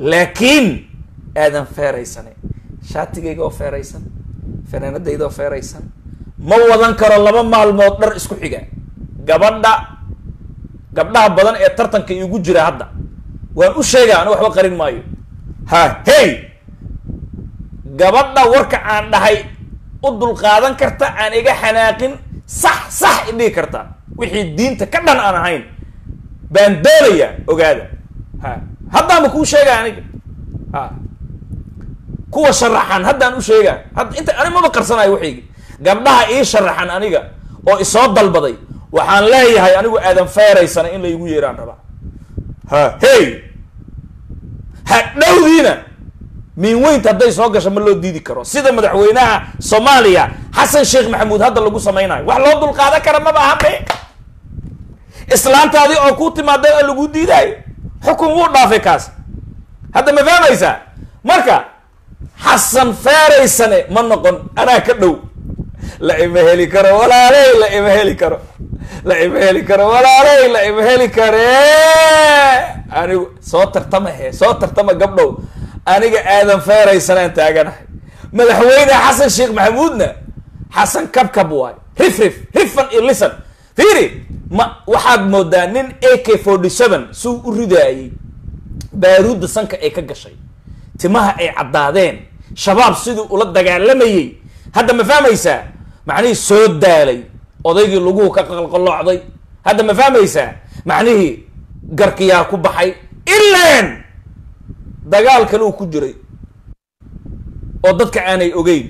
laakiin aadan feeraysane shaatigayga oo feeraysan fanaanadayda oo feeraysan ma wadan karo laba maalmood dhar isku xiga gabadha gabdhaha badan ee tartanka igu jira hadda waan u sheega aniga waxba qarin maayo ha hey gabadha warka aan dhahay u dulqaadan karta aan iga xanaaqin sax sax idhihi karta wixii diinta ka dhan aan ahayn baan doonaya ogaada ha haddaanba kuu sheega aniga ha kuwa sharaxan haddaan u sheegaa hadda inta ani maba qarsanayo waxaygi gabdhaha ii sharaxan aniga oo isoo dalbaday waxaan leeyahay anigu aadan feeraysana in la igu yeeraan rabaa ha hey hadhowdiina miin weynta hadday soo gasho ma loo diidi karo sida madaxweynaha soomaaliya xasan sheekh maxamuud hadda lagu samaynayo wax loo dulqaadan kara maba ahabe islaantaadii oo ku timaaday oo lagu diidaayo xukun wuu dhaafay kaas hadda ma fahmaysaa marka xasan feeraysane ma noqon anaa ka dhow la ima heli karo walaaley la ima heli karo la ima heli karo walaaley la ima heli kare anigu soo tartama he soo tartama gabdhow aniga aadan feeraysanaan taaganahay madaxweyne xasan sheekh maxamuudna xasan kabkab waay rif rif rifan iyo lisan fiiri ma waxaad moodaa nin a k forty seven suu u ridaayey baaruudda sanka ay ka gashay timaha ay caddaadeen shabaab siduu ula dagaalamayey hadda ma fahmaysaa macnihii soo daalay odaygii laguhu ka qalqaloocday hadda ma fahmaysaa macnihii garkiyaa ku baxay ilaan dagaal kale uu ku jiray oo dadka aanay ogeyn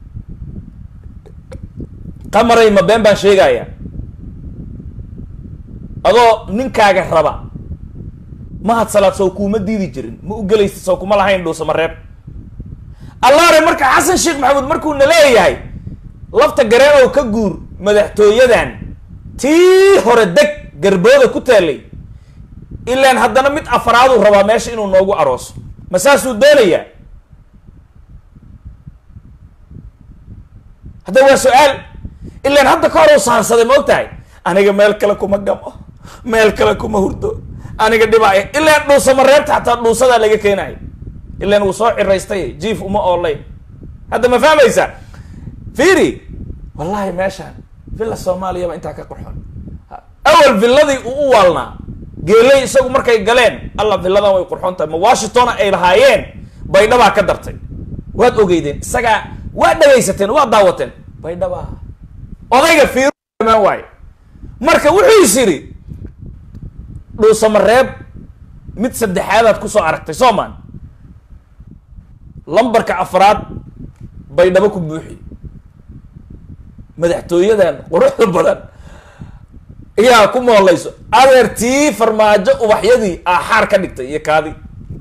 qamaray ma been baan sheegaya adoo ninkaaga raba mahad salaad sow kuuma diidi jirin ma u gelaysa sow kuma lahayn dhuusama reeb allaare marka xasan sheekh maxamuud markuu na leeyahay lafta gareenow ka guur madaxtooyadan tii hore deg garbooda ku taalay ilaan haddana mid afraaduu rabaa meesha inuu noogu arooso ma saasuu doonayaa hadda waa su-aal ilaan hadda ka hor u sahansaday ma og tahay aniga meel kale kuma gamo meel kale kuma hurdo aniga dhibaaya ilaan dhuusama reebta xataa dhuusadaa laga keenayo ilaan wuu soo ciraystay jiif uma oolayn hadda ma fahmaysaa fiiri wallahi meeshaan villa soomaaliyaba intaa ka qurxon awal villadii uu u waalnaa geeley isagu markay galeen alla villadan way qurxoon tahay ma washingtona ay lahaayeen baydhabaa ka dartay waad ogeydeen isagaa waad dhagaysateen waad daawateen baydhabaa odayga fiirumaan waayo marka wuxuu is yidhi dhuusama reeb mid saddexaadaad kusoo aragtay soomaan lambarka afraad baydhabo ku buuxi madaxtooyadan quruxda badan iyaa ku moolayso adeertii farmaajo ubaxyadii aaxaar ka dhigtay iyo kaadi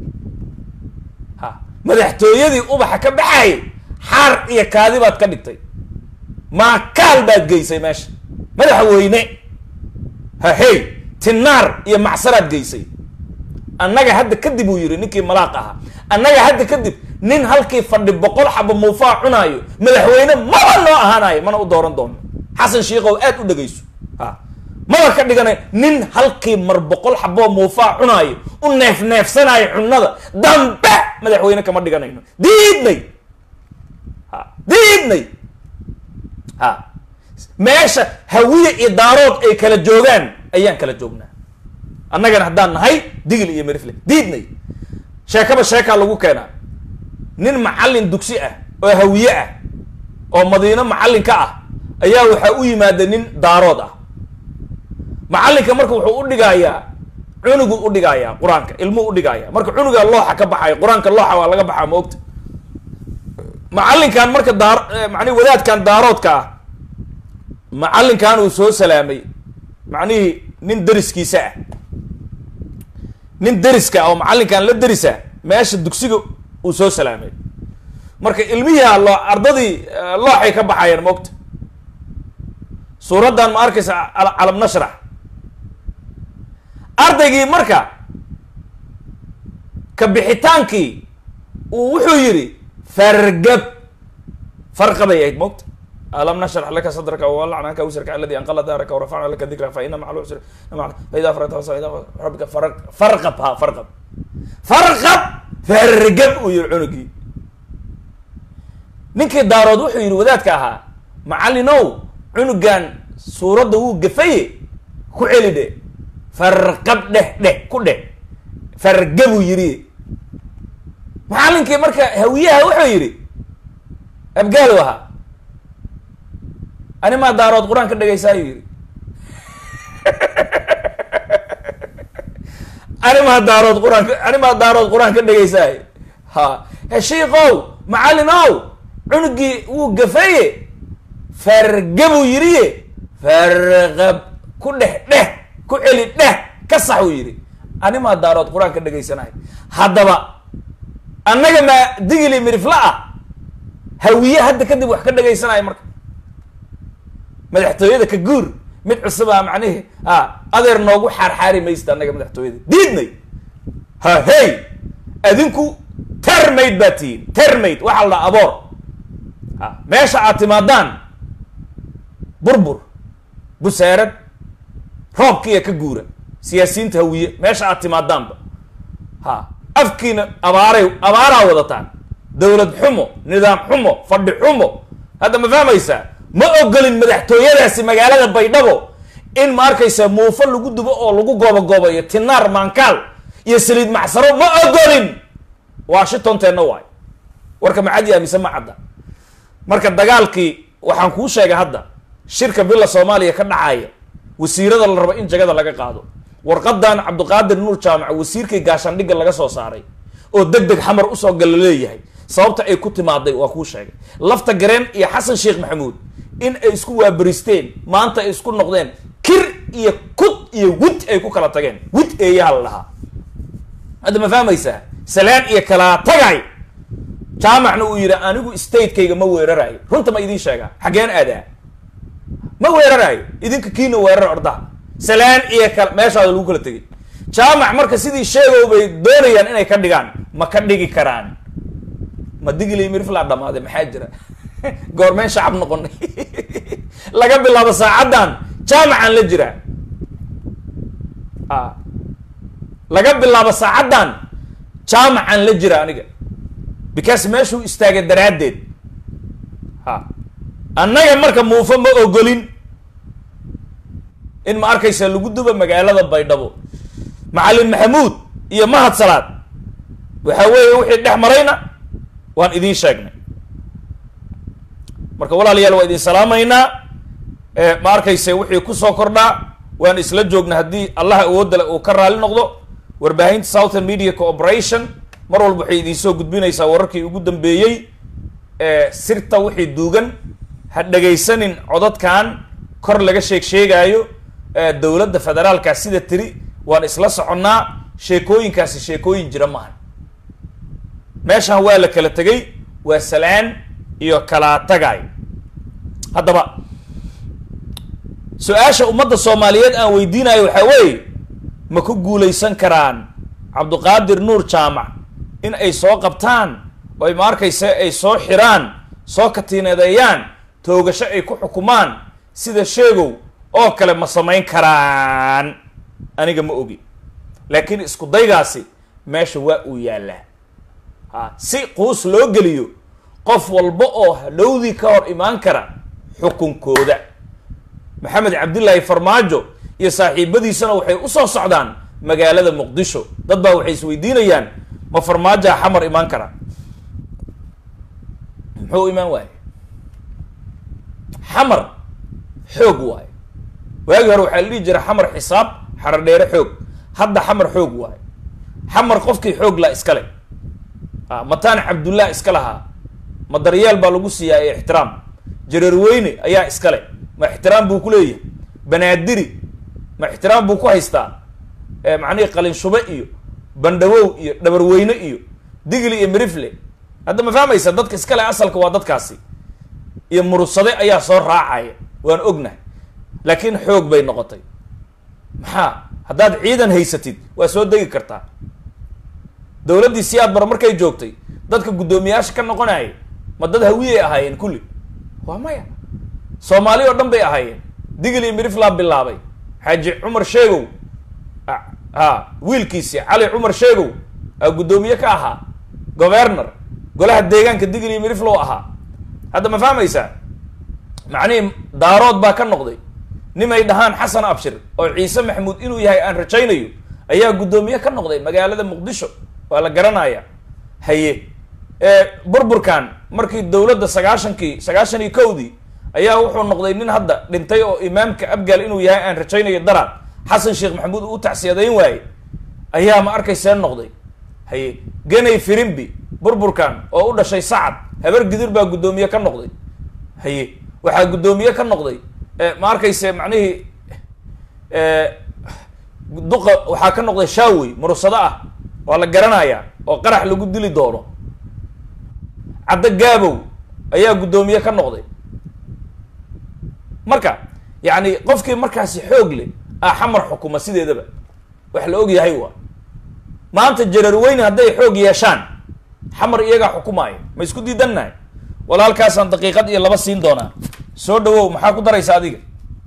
ha madaxtooyadii ubaxa ka baxayay xaar iyo kaadi baad ka dhigtay maakaal baad geysay meesha madaxweyne ha hey tinaar iyo macsaraad geysay annaga hadda kadib uu yidhi ninkii malaaq ahaa annaga hadda kadib nin halkii fadhi boqol xaba muufaa cunaayo madaxweyne maba noo ahaanayo mana u dooran doono xasan shiikow aad u dhegayso ha maba ka dhigana nin halkii mar boqol xaboo muufaa cunaayo u neef neefsanaayo cunada dambe madaxweyne kama dhiganayno diidnay ha diidnay ha meesha hawiye iyo daarood ay kala joogaan ayaan kala joognaa annagana haddaan nahay digil iyo merifle diidnay sheekaba sheekaa lagu keenaa nin macallin dugsi ah oo hawiye ah oo madiino macallin ka ah ayaa waxaa u yimaada nin daarood ah macallinka marka wuxuu u dhigayaa cunugu u dhigayaa qur-aanka ilmuu u dhigaya marka cunuga looxa ka baxayo qur-aanka looxa waa laga baxaa ma ogta macallinkan marka daar macnihi wadaadkan daaroodka ah macallinkan uu soo salaamay macnihii nin deriskiisa ah nin deriska oo macallinkan la derisa meesha dugsiga uu soo salaamay marka ilmihii loo ardadii looxay ka baxayeen maogta suuraddan ma arkaysa calam nashrax ardaygii marka ka bixitaankii uu wuxuu yidhi fargab farqabay ahayd maogta alam nashrax laka sadraka wawalacnaka wisrka aladi anqala daaraka warafacna laka dikra fa ina maca lcusri faida faragta faida rabbika farqab ha farqab farqab fargab uu yihi cunugii ninkii daarood wuxuu yidhi wadaadka ahaa macallinow cunugan suuradda wuu gafaye ku celi dhe farqab dheh dheh ku dheh fargabuu yidhi macallinkii marka hawiyaha wuxuu yidhi abgaalow ahaa ani maa daarood qur-aan ka dhegaysaayuu yidhi ani maa daarood qur-aan ani maa daarood qur-aan ka dhegaysaay ha heshiikow macallinow cunugii wuu gafaye fargabuu yidhiye farqab ku dheh dheh ku celi dheh ka sax uu yidhi ani maa daarood qur-aan ka dhegaysanahay haddaba annaga maa digili mirifla ah hawiye hadda kadib wax ka dhegaysanaya marka madaxtooyada ka guur mid cusub ah macnihi a adeer noogu xaarxaari maysta annaga madaxtooyada diidnay ha hey adinku termaid baa tihiin termaid waxaa la dhaha aboor a meesha aad timaadaan burbur busaarad roobkiiya ka guura siyaasiyiinta hawiye meesha aad timaadaanba ha afkiina abaaray abaaraa wadataan dawlad xumo nidaam xumo fadhi xumo hadda ma fahmaysaa ma ogolin madaxtooyadaasi magaalada baydhabo in ma arkaysa muufo lagu dubo oo lagu goobagoobayo tinaar maankaal iyo saliid macsaro ma ogolin washingtonteenna waay warka macadi aamise ma cadda marka dagaalkii waxaan kuu sheegay hadda shirka villa soomaaliya ka dhacaya wasiirada la rabo in jagada laga qaado warqadan cabdiqaadir nuur jaamac wasiirkii gaashaandhigga laga soo saaray oo deg deg xamar usoo gala leeyahay sababta ay ku timaaday waa kuu sheegay lafta gareen iyo xasan sheekh maxamuud in ay isku waabaristeen maanta ay isku noqdeen kir iyo kud iyo wid ay ku kala tageen wid eeyaha la dhahaa hadda ma fahmaysaa salaan iyo kalaa tagay jaamacna uu yidhi anigu statekayga ma weeraraayo runta ma idiin sheegaa xaggeen aadaa ma weeraraayo idinka kiina weerar ordaha salaan iyo kala meeshaada lagu kala tegay jaamac marka sidii sheegow bay doonayaan inay ka dhigaan ma ka dhigi karaan ma digili mirflaa dhamaaday maxaa jira goormeen shacab noqonay laga bilaabo saacaddan jaamacaan la jiraa a laga bilaabo saacaddan jaamacaan la jira aniga because meeshuu istaagay daraaddeed ha annaga marka muufo ma ogolin in ma arkaysa lagu duba magaalada baydhabo macallin maxamuud iyo mahad salaad waxa weeye wixii dhex marayna waan idiin sheegnay marka walaalayaal waa idin salaamaynaa ma arkayse wixii kusoo kordhaa waan isla joogna haddii allah awoodale uu ka raali noqdo warbaahinta southern media cooperation mar walba waxay idinsoo gudbinaysaa wararkii ugu dambeeyey sirta wixii duugan ha dhegaysanin codadkan kor laga sheeg sheegaayo dowladda federaalka sida tiri waan isla soconnaa sheekooyinkaasi sheekooyin jira maahan meeshan waa la kala tegay waa salaan iyo kalaa tagay haddaba su-aasha ummadda soomaaliyeed aan weydiinayo waxaa weeye ma ku guulaysan karaan cabduqaadir nuur jaamac in ay soo qabtaan oy ma arkayse ay soo xiraan soo katiinadeeyaan toogasho ay ku xukumaan sida sheegow oo kale ma samayn karaan aniga ma ogi laakiin isku daygaasi meesha waa uu yaallaa ha si quus loo geliyo qof walba oo hadhowdii ka hor imaan kara xukunkooda maxamed cabdillaahi farmaajo iyo saaxiibadiisana waxay usoo socdaan magaalada muqdisho dad baa waxay isweydiinayaan ma farmaajoa xamar imaan kara muxuu imaan waaye xamar xoog waaye waagii hore waxaa la dhihi jira xamar xisaab xaradheere xoog hadda xamar xoog waaye xamar qofkii xoog laa iskale a mataan cabdullah iska lahaa ma daryeel baa lagu siiyaa ee ixtiraam jareerweyne ayaa iskale ma ixtiraam buu ku leeyahay banaadiri ma ixtiraam buu ku haystaa macnihii qalinshube iyo bandhawow iyo dhabarweyne iyo digli iyo mirifle hadda ma fahmaysa dadka iskale asalka waa dadkaasi iyo murugsade ayaa soo raacaya waan ognahay laakiin xoog bay noqotay maxaa haddaad ciidan haysatid waa soo degi kartaa dowladdii siyaad bar markay joogtay dadka guddoomiyaasha ka noqonaya ma dad hawiyay ahaayeen kulli waa maya soomaali oo dhan bay ahaayeen digil iyo miriflaa bilaabay xaaji cumar sheegow ha wiilkiisi cali cumar sheegow a guddoomiye ka ahaa governor golaha deegaanka digil iyo miriflow ahaa hadda ma fahmaysaa macnihii daarood baa ka noqday nimay dhahaan xasan abshir oo ciise maxamuud inuu yahay aan rajaynayo ayaa guddoomiye ka noqday magaalada muqdisho waa la garanaya haye burburkan markii dowladda sagaashankii sagaashan iyo kowdii ayaa wuxuu noqday nin hadda dhintay oo imaamka abgaal inuu yahay aan rajaynayo daraad xasan sheekh maxamuud uu tacsiyadayn waaye ayaa ma arkaysee noqday haye genay firimbi burburkan oo u dhashay sacad habar gidir baa guddoomiye ka noqday haye waxaa guddoomiye ka noqday ma arkayse macnihii duqa waxaa ka noqday shaawey murursado ah waa la garanayaa oo qarax lagu dili doono caddo gaabow ayaa guddoomiye ka noqday marka yacni qofkii markaasi xoog leh ah xamar xukuma sideedaba wax la og yahay waa maanta jarar weyne hadday xoog yeeshaan xamar iyagaa xukumaaya ma isku diidannahay walaalkaasaan daqiiqad iyo laba siin doonaa soo dhawow maxaa ku daraysa adiga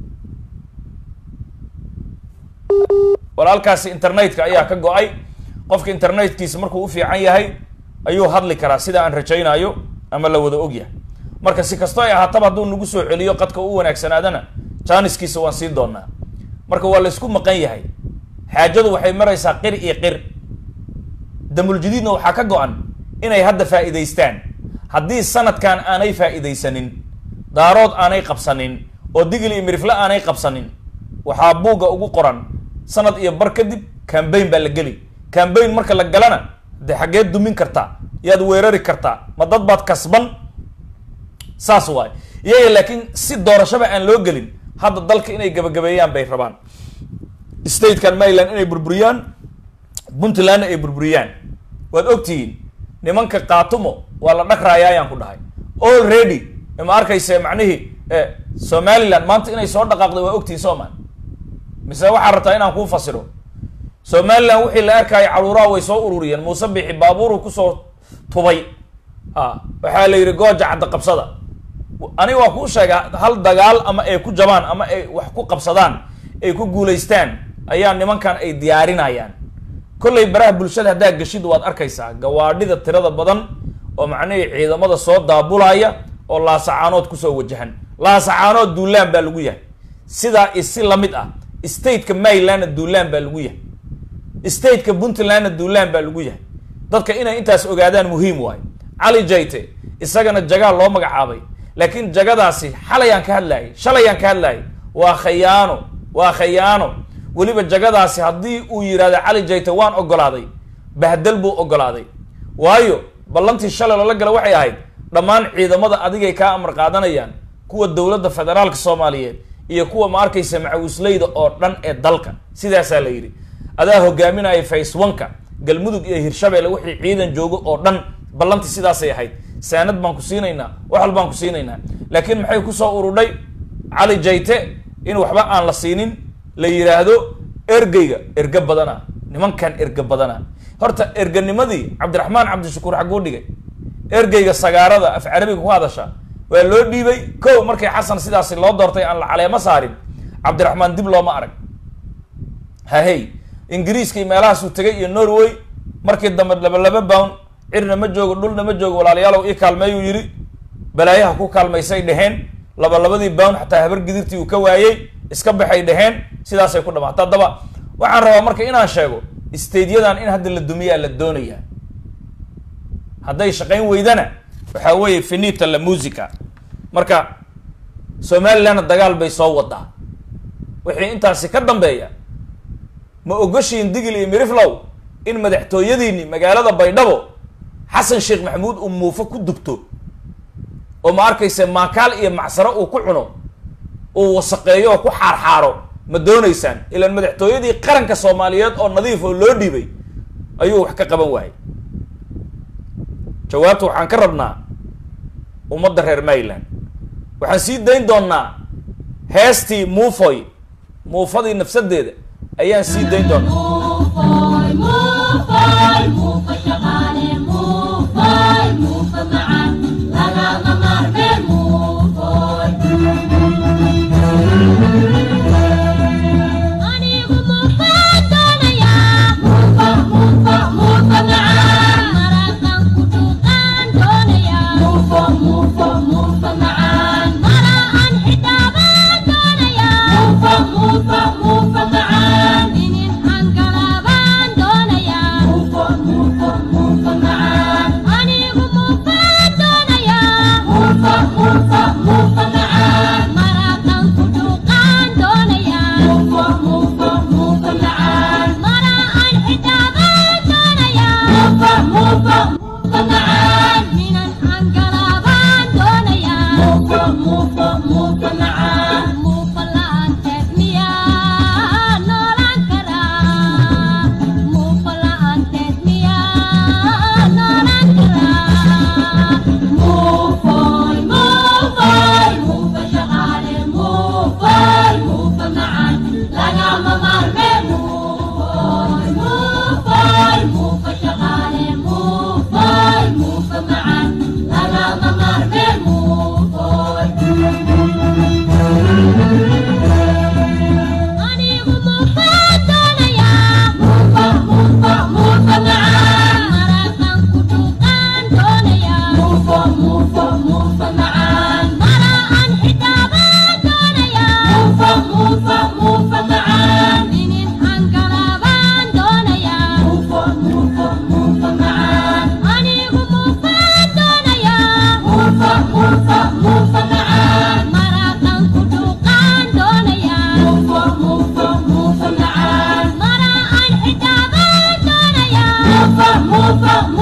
walaalkaasi internetka ayaa ka go-ay qofka internetkiisa markuu u fiican yahay ayuu hadli karaa sida aan rajaynaayo ama la wada og yahay marka si kasto ay ahaataba hadduu nagu soo celiyo qadka u wanaagsanaadana jaaniskiisa waan siin doonaa marka waa la isku maqan yahay xaajadu waxay maraysaa qir iyo qir damuljadiidna waxaa ka go-an inay hadda faa'iidaystaan haddii sanadkan aanay faa'iidaysanin daarood aanay qabsanin oo digil iyo mirifle aanay qabsanin waxaa buugga ugu qoran sanad iyo bar kadib cambaign baa la geli cambaign marka la galana dee xaggeed dumin kartaa yaad weerari kartaa ma dad baad kasban saas waay iyaga laakiin si doorashaba aan loo gelin hadda dalka inay gabagabeeyaan bay rabaan statekan maryland inay burburiyaan puntlandna ay burburiyaan waad ogtihiin nimanka kaatumo waa la dhagraaya ayaan ku dhahay already ma arkayse macnihii somaliland maanta inay soo dhaqaaqday waa ogtihiin soomaa mise waxaa rabtaa inaan kuu fasiro somaliland wixii la arkaayo caruuraha way soo ururiyeen muuse bixi baabuuru kusoo tubay a waxaa la yidhi gooja cadda qabsada aniga waa kuu sheega hal dagaal ama ay ku jabaan ama ay wax ku qabsadaan ay ku guulaystaan ayaa nimankan ay diyaarinayaan kollay baraha bulshada haddaa geshid waad arkaysaa gawaadhida tirada badan oo macnihii ciidamada soo daabulaya oo laasacaanood kusoo wajahan laasacaanood duulaan baa lagu yahay sidaa isi lamid ah stateka marylandna duulaan baa lagu yahay stateka puntlandna duulaan baa lagu yahay dadka inay intaas ogaadaan muhiim waayo cali jayte isagana jagaa loo magacaabay laakiin jagadaasi xalayaan ka hadlaayay shalayaan ka hadlaayay waa khayaano waa khayaano weliba jagadaasi haddii uu yidhahdo cali jayte waan ogolaaday bahdel buu ogolaaday waayo ballantii shalay loola gala waxay ahayd dhammaan ciidamada adigay kaa amar qaadanayaan kuwa dowladda federaalka soomaaliyeed iyo kuwa ma arkaysa macawisleyda oo dhan ee dalka sidaasaa la yidhi adaa hogaaminaya face oneka galmudug iyo hirshabeelle wixii ciidan joogo oo dhan ballantii sidaasay ahayd saanad baan ku siinaynaa wax walbaan ku siinaynaa laakiin maxay kusoo urudhay cali jayte in waxba aan la siinin la yidhaahdo ergeyga erge badana nimankan erge badana horta erganimadii cabdiraxmaan cabdishakuur xagguu dhigay ergeyga sagaarada af carabiga ku hadasha waa loo dhiibay ko markay xasan sidaasi loo doortay aan la caleemo saarin cabdiraxmaan dib looma arag hahey ingiriiskii meelahaasuu tegay iyo norway markii dambe laba laba bown cirna ma joogo dhulna ma joogo walaalayaalow ii kaalmeeyuu yidhi balaayaha ku kaalmaysay dheheen laba labadii bown xataa habar gidirtii uu ka waayey iska baxay dheheen sidaasay ku dhamaata haddaba waxaan rabaa marka inaan sheego stadyadan in hadda la dumiyaa la doonayaa hadday shaqayn weydana waxaa weeye finita la musica marka somalilandna dagaal bay soo wadaa wixii intaasi ka dambeeya ma ogoshiin digil iyo miriflow in madaxtooyadiini magaalada baydhabo xasan sheekh maxamuud uu muufo ku dubto oo ma arkaysa maakaal iyo macsaro uu ku cuno uu wasaqeeyo oo ku xaarxaaro ma doonaysaan ilaan madaxtooyadii qaranka soomaaliyeed oo nadiif oo loo dhiibay ayuu wax ka qaban waayay jawaabta waxaan ka rabnaa ummadda reer maryland waxaan sii dayn doonnaa heestii muufoy muufadii nafsadeeda ayaan sii dayn doonaa Move, move,